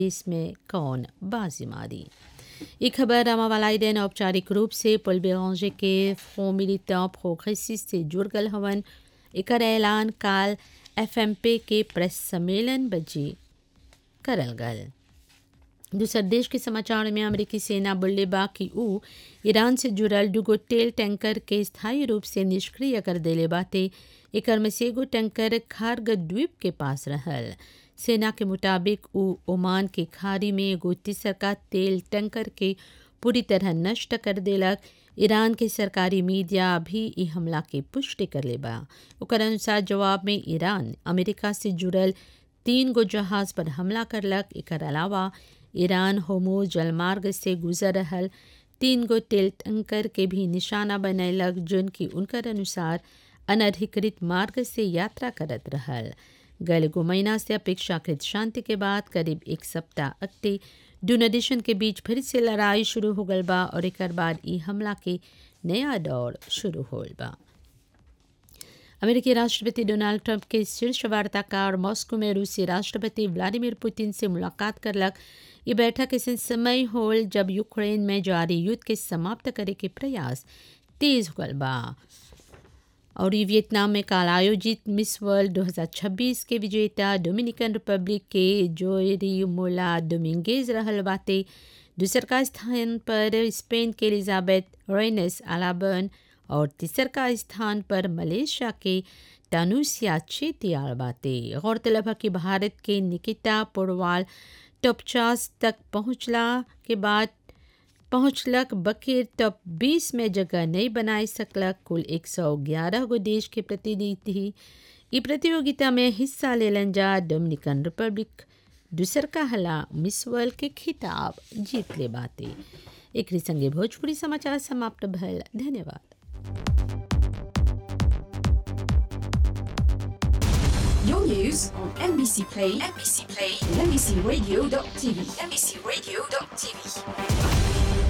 इसमें कौन बाजी मारी ये खबर रामावालाइडेन औपचारिक रूप से पुल बेरंजे के फ्रों मिलिटें प्रोग्रेसिस से जुड़ गल हवन एकर ऐलान काल एफएमपी के प्रेस सम्मेलन बजी करल गल दूसर देश के समाचार में अमेरिकी सेना बोले बा कि ऊ ईरान से जुड़ल दुगो तेल टैंकर के स्थायी रूप से निष्क्रिय कर देले बाते एकर में से एगो टैंकर खार्ग द्वीप के पास रहल सेना के मुताबिक ऊ ओमान के खाड़ी में एगो तीसर का तेल टैंकर के पूरी तरह नष्ट कर देलक ईरान के सरकारी मीडिया भी ई हमला के पुष्टि कर ले बा ओकर अनुसार जवाब में ईरान अमेरिका से जुड़ल तीन गो जहाज पर हमला करलक एकर अलावा ईरान होमो जलमार्ग से गुजर रहल तीन गो तेल टैंकर के भी निशाना बनैलक जोन की उनकर अनुसार अनधिकृत मार्ग से यात्रा करत रहल गल गो महीना से अपेक्षाकृत शांति के बाद करीब एक सप्ताह अगते दूनो देशन के बीच फिर से लड़ाई शुरू हो गल बा और एक बाद ई हमला के नया दौर शुरू होल बा अमेरिकी राष्ट्रपति डोनाल्ड ट्रंप के शीर्ष वार्ताकार मॉस्को में रूसी राष्ट्रपति व्लादिमीर पुतिन से मुलाकात करलक ये बैठक ऐसे समय होल जब यूक्रेन में जारी युद्ध के समाप्त करे के प्रयास तेज हो गल बा और ये वियतनाम में काल आयोजित मिस वर्ल्ड 2026 के विजेता डोमिनिकन रिपब्लिक के जोरी मोला डोमिंगेज रहल बाते दूसर का स्थान पर स्पेन के एलिजाबेथ रेनेस अलाबर्न और तीसर का स्थान पर मलेशिया के तानुसिया चेतियाल बाते गौरतलब है कि भारत के निकिता पोरवाल टॉप चार्स तक पहुंचला के बाद पहुंचलक बकीर टॉप 20 में जगह नहीं बनाए सकलक कुल 111 गो देश के प्रतिनिधि ई प्रतियोगिता में हिस्सा लेलन जा डोमिनिकन रिपब्लिक दूसर का हला मिस वर्ल्ड के खिताब जीत ले बाते एक संगे भोजपुरी समाचार समाप्त भल धन्यवाद Your news on NBC Play, NBC Play, and NBCRadio.tv, NBCRadio.tv.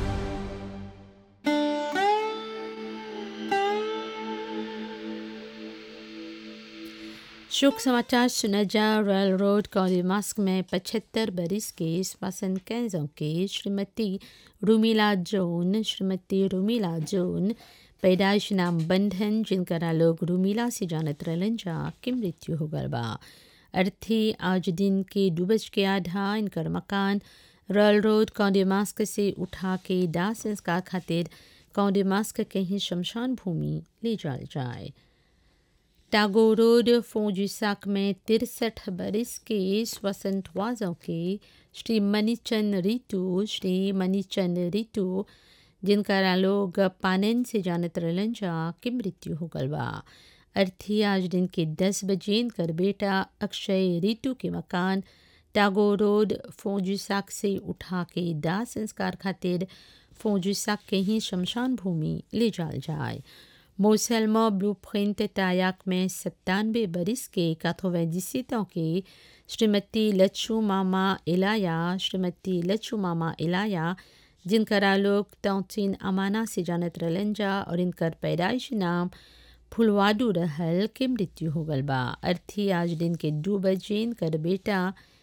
शोक समाचार सुनजा रॉयल रोड कॉलीमास्क में पचहत्तर बरिस के श्वसन कैंजों के श्रीमती रूमिला जोन श्रीमती रूमिला जोन पैदाइश नाम बंधन जिनकरा लोग रूमिला से जानत रहलन जा के मृत्यु हो गल बा अर्थी आज दिन के दू बज के आधा इनकर मकान रॉयल रोड कौंडेमास्क से उठा के दाह संस्कार खातिर कौंडेमास्क के ही शमशान भूमि ले जाल जाए टागोर रोड फोजुसाक में तिरसठ बरिस के स्वसंतवाजों के श्री मनीचंद रितु श्री मनीचंद रितु जिनका लोग पानन से जानत रहलन जा के मृत्यु हो गल बा अर्थी आज दिन के दस बजे कर बेटा अक्षय रितु के मकान टागोर रोड फोजुसाक से उठा के दाह संस्कार खातिर फोजुसाक के ही शमशान भूमि ले जाल जाए मोसलमा ब्लू प्रिंट तायाक में सत्तानवे बरिस के काथोवैजिसितों के श्रीमती लच्छू मामा इलाया श्रीमती लच्छू मामा इलाया जिनकरा लोग तौचिन अमाना से जानत रहलन जा और इनकर पैदाइश नाम फुलवाडू रहल के मृत्यु हो गल बा अर्थी आज दिन के दो बजे इनकर बेटा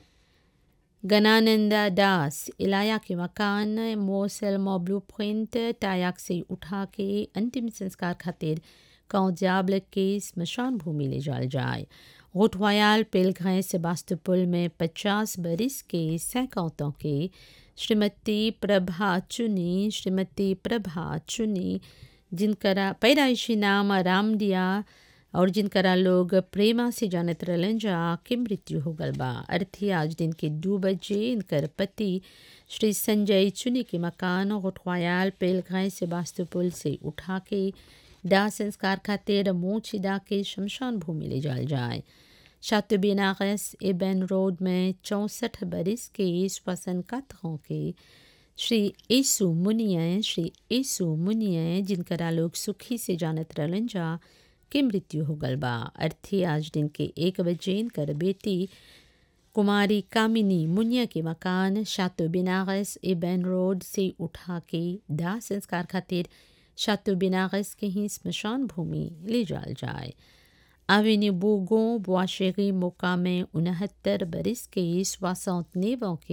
गनानंदा दास इलाया के मकान मोसल मोब्लू प्रिंट टायाक से उठा के अंतिम संस्कार खातिर कौजाबल के स्मशान भूमि ले जाल जाए गोटवायाल पेलघाय सेबास्तोपुल में पचास बरिस के सैकौतों के श्रीमती प्रभा चुनी श्रीमती प्रभा चुनी जिनकरा पैदाइशी नाम रामडिया और जिनकरा लोग प्रेमा से जानत रहलन जा के मृत्यु हो गल बा अर्थी आज दिन के दो बजे इनकर पति श्री संजय चुनी के मकान गोठवायाल पेलघाय से बास्तुपुल से उठा के दाह संस्कार खातिर मोचिदा के शमशान भूमि ले जाल जाए शातुबिनागस एबन रोड में चौंसठ बरिस के श्वसन कथों के श्री येसु मुनिय श्री येसु मुनिय जिनकरा लोग सुखी से जानत रहलन जा के मृत्यु हो गल बा अर्थी आज दिन के एक बजे कर बेटी कुमारी कामिनी मुनिया के मकान शातो बिनागस एबन रोड से उठा के दाह संस्कार खातिर शातो बिनागस के ही स्मशान भूमि ले जाल जाए आवेनी बोगों बुआशेरी मोका में उनहत्तर बरिस के स्वासंत नेवों के